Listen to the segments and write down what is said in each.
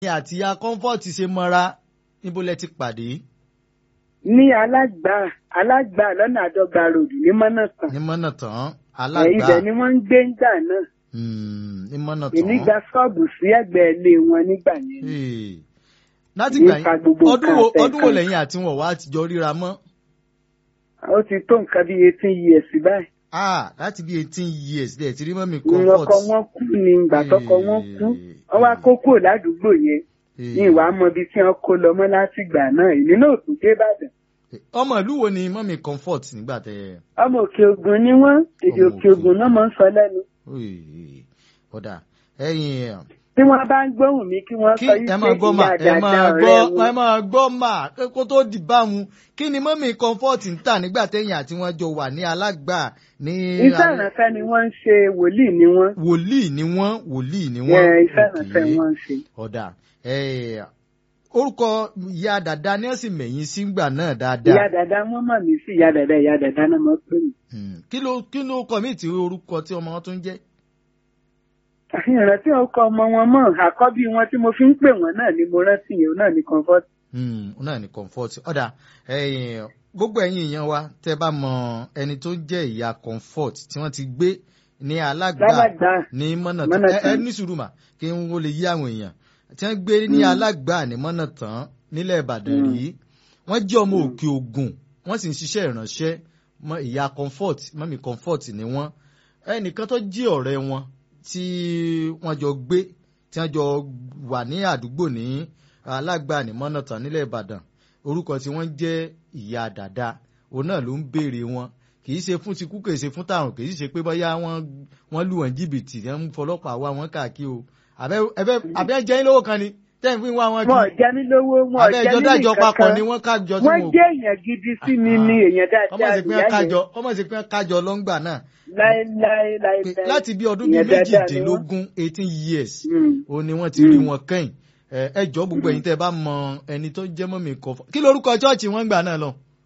ni àti ya comfort ṣe mọ́ra níbo lẹ ti pàdé ní alágbà alágbà lọ́nà àdọ́gba ròdù ní mọ́nàtàn ní mọ́nà tán ẹ̀, alágbá ibẹ̀ ni wọ́n ń gbé ńgbà náà Hmm, ní mọ́nà èmi tán. gba ṣọ́ọ̀bù sí ẹ̀gbẹ́ ilé wọn nígbà yẹn Hey. láti Ní gbà ipa yín gbogbo ọdún nǹkan wo àtẹ̀kọ́. ọdún wo lẹ́yìn àti wọn wá ti jọ ríra mọ́ ó ti tó nǹkan bíi eighteen years báyìí ah láti bí eighteen years lẹ́ẹ̀ tí rí mọ́mí ní comfort. ọkọ wọn kú ní ìgbà tọkọ wọn kú wọn wá kó kúrò ládùúgbò yẹn Hey. ní ìwà mọ ibi tí wọn kó lọ mọ látìgbà náà èmi náà tún dé ìbàdàn ọmọ ìlú wo ni mọ́mí comfort nígbà tẹ ọmọ òkè ògùn ni wọn èdè Ọmọ òkè Òkè ògùn náà máa ń sọ lẹ́nu Oy, ọ̀dà ẹ̀yìn tí wọn bá ń gbóhùn mi kí wọn kí sọ yí ẹ pé máa gbọ́ mà ìyá ẹ dáadáa máa ọ̀rẹ́ gbọ́ ẹ wọn máa gbọ́ mà kó tó di bámu kí ni mọ́mí comfort ń tà nígbà tẹ̀yìn àti wọn jọ wà ní alágbà ní iṣẹ́ ìrànṣẹ́ ni wọ́n ń ṣe wòlíì ni wọ́n wòlíì ni wọ́n wòlíì ni wọ́n ẹ̀, iṣẹ́ ìrànṣẹ́ Okay. wọ́n ń ṣe. ọ̀dà ẹ̀, orúkọ ìyá dàda ni wọ́n sì mẹ̀yìn sígbà náà ìyá dáadáa dàda wọn mọ̀ mí sí ìyá dàda ìyá dàda náà mọ̀ pé mi. Hmm. kí ló kí ló kọ mí tí orúkọ tí ọmọ wọn tún jẹ́ ìrántí ọkọ ọmọ wọn mọ̀ àkọ́bí wọn tí mo fi ń pè wọ́n náà ni mo rántí yẹn náà ni comfort. Hmm, ó náà ní comfort ọ̀dà ẹ̀yìn gbogbo ẹ̀yin èèyàn wa tẹ́ bá mọ ẹni tó jẹ́ ìyá comfort tí wọ́n ti gbé ní alágbà lálágbá ní mọ́nà Mọ́nà ẹ ẹ tán. ní sùúrù mà kí n ó lè yí àwọn èèyàn tí wọ́n gbé ní Mm. alágbà ní mọ́nà tán nílẹ̀ ìbàdàn Mm. rí wọ́n jẹ́ ọmọ Mm. òkè ògùn wọ́n sì ń ṣiṣẹ́ ìránṣẹ́ mọ́ ìyá comfort mọ́mí comfort ni wọ́n ẹnìkan tó jí ọ̀rẹ́ wọn tí wọ́n jọ gbé tí wọ́n jọ wà ní àdúgbò ní alágbà ní mọ́nà tán nílẹ̀ ìbàdàn orúkọ tí wọ́n jẹ́ ìyá dàda òun náà ló ń béèrè wọn kì í ṣe fún ti kú kì í ṣe fún tàrùn kì í ṣe pé bóyá wọ́n wọ́n lù wọ́n jìbìtì wọ́n ń fọlọ́pàá wá wọn káàkiri o àbẹ ẹbẹ àbẹ jẹ́ yín lówó kan ni tẹ́ ń fi wá wọn wọn ò kiri jẹ mí lówó wọn ò àbẹ jẹ ìjọ mí dájọ nìkan papọ̀ kan ni wọ́n kájọ tí wọ́n wọn jẹ́ èèyàn gidi sí mi ni èèyàn ọmọ dáadáa sì pé ìyá kájọ yẹn ọmọ sì pé kájọ lọ́ngbà náà láéláé pé láéláé. láti bí ọdún bíi Èèyàn dáadáa ni wọ́n. méjìdínlógún eighteen years Mm. ó ní wọ́n ti rí wọn kẹ́yìn ẹ ẹ jọ gbogbo ẹ̀yin tẹ́ bá mọ ẹni tó jẹ́ mọ́mí kọfọ kí lorúkọ chọọchì wọn gbà náà lọ.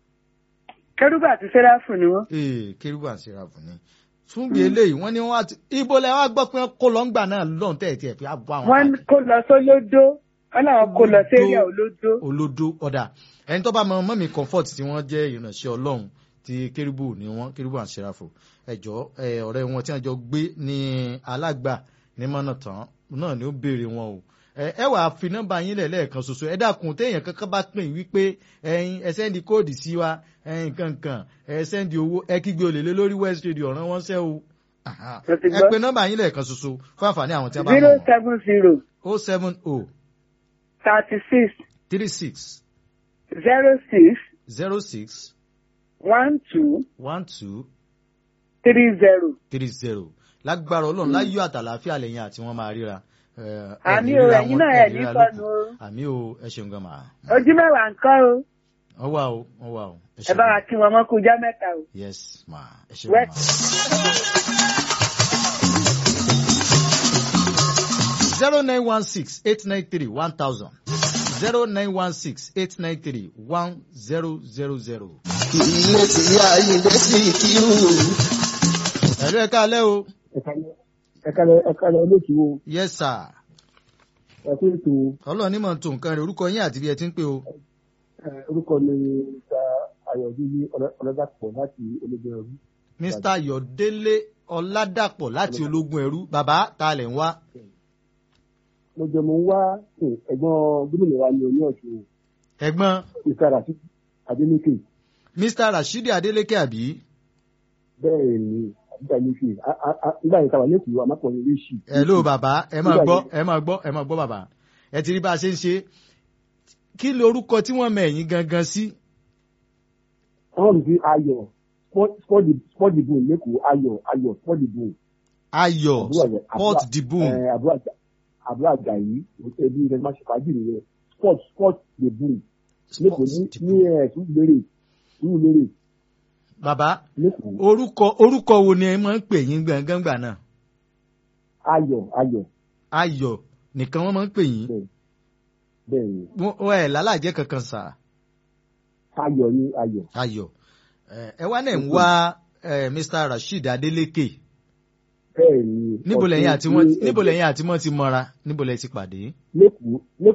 kẹrùbà àti sẹráfù ni wọn. ee kérúbù àti sẹ́ráfù ni fún bí eléyìí wọ́n ní wọ́n àti ibo lẹ wá gbọ́ pé wọ́n kó lọ́ngbà náà lọ́n tẹ̀ tiẹ̀ fi àbọ̀ àwọn wọ́n káàkiri. kó lọ sólódó wọ́n làwọn kó lọ sẹ́ríà olódó. olódó ọ̀dà ẹni tó bá mọ mọ́mí comfort tí wọ́n jẹ́ ìrìnàṣẹ́ ọlọ́run ti kérúbù ni wọ́n kérúbù àti sẹ́ráfù ẹ̀jọ́ ẹ, ọ̀rẹ́ wọn tí wọ́n jọ gbé ní alágbà ní mọ́nà tán náà ni ó béèrè wọn o ẹ ẹ wàá fi nọ́mbà yín lẹ̀ lẹ́ẹ̀kan ṣoṣo ẹ dákun téèyàn kankan bá pè wípé ẹyin ẹ sẹ́ndì kóòdì sí wa ẹyin kankan ẹ sẹ́ndì owó ẹ kígbe olè lé lórí west radio ọ̀ràn wọn ṣẹ́ o Aha. Mo ti ẹ gbọ́. pe nọ́mbà yín lẹ́ẹ̀kan ṣoṣo fún àǹfààní àwọn tí a bá zero mọ̀ seven zero o seven o thirty six three six zero six zero six one two one two three zero. three zero lágbára ọlọ́run láyọ̀ àtàlàáfíà lẹ́yìn àti wọ́n máa ríra. ẹ, ẹ àmì ní o ríra ẹ̀yin wọn, náà ẹ ẹ̀ ní ní ríra sọnù lókun. o àmì o ẹ ṣeun gan màá. ojú mẹ́wàá nǹkan o wọ́n wà o wọ́n wà o. ẹ bá wa kí wọn mọ́ kú jẹ́ mẹ́ta o. yes ma ẹ ṣeun Wẹ́- ma. zero nine one six eight nine three one thousand zero nine one six eight nine three one zero zero zero. ilé tí ayíǹde sí kírù. ẹ̀rọ ẹ̀ka alẹ́ o ẹ̀kalẹ̀ ẹ̀kalẹ̀ olóòtú o yes sir ẹ̀kú ètò ọlọ́run ní mọ̀ tó nǹkan rẹ̀ orúkọ yín àti bí ẹ ti ń pè o. ẹ̀, orúkọ mi ta ayọ̀dúnjú ọlọ́dàpọ̀ láti ológun ẹrú. mr ayọ̀délé ọládàpọ̀ láti ológun ẹrú bàbá ta lẹ̀ ń wá. mo jẹ́ mo ń wá ẹ̀, ẹ̀gbọ́n gómìnà wa ní oní ọ̀ṣun ẹ̀gbọ́n mr rasheed adeleke mr rashidi adeleke àbí. bẹ́ẹ̀ ni àbújá ní fi nígbà yẹn tàwa lẹ́kùn amákùnrin ríṣì. hello bàbá ẹ máa gbọ́ ẹ máa gbọ́ ẹ máa gbọ́ bàbá ẹ ti rí bá a ṣe ń ṣe kí lorúkọ tí wọ́n mọ ẹ̀yìn gangan sí. wọ́n rí ayọ̀ sport the boom lẹ́kọ̀ọ́ ayọ̀ ayọ̀ sport the boom. ayọ̀ Àbúrò àgbà- port àbúrò- the boom ẹ̀, àbúrò àgbà- àbúrò àjàyí ẹbí rẹ̀ máa ṣe fàájì nìyẹn sport sport the boom lẹ́kọ̀ọ́ ní the ní boom. ẹ̀ tún tún lérè bàbá lẹ́kọ̀ọ́ orúkọ orúkọ wo ni ẹ máa ń pè yín gangan gbà náà ayọ̀ ayọ̀ ayọ̀ nìkan wọ́n máa ń pè yín bẹ́ẹ̀ bẹ́ẹ̀ ni wọ́n wọ́n ẹ̀ lálàjẹ́ kankan sà ayọ̀ ni ayọ̀ ayọ̀ ẹ ẹ wá náà ń wá ẹ, mr rasheed adeleke bẹ́ẹ̀ ni níbo lẹ́yìn àti ọ̀sẹ̀ wọ́n ní níbo ẹgbẹ́- lẹ́yìn àti wọ́n ti mọ́ra níbo lẹ́ ti pàdé. lẹ́kọ̀ọ́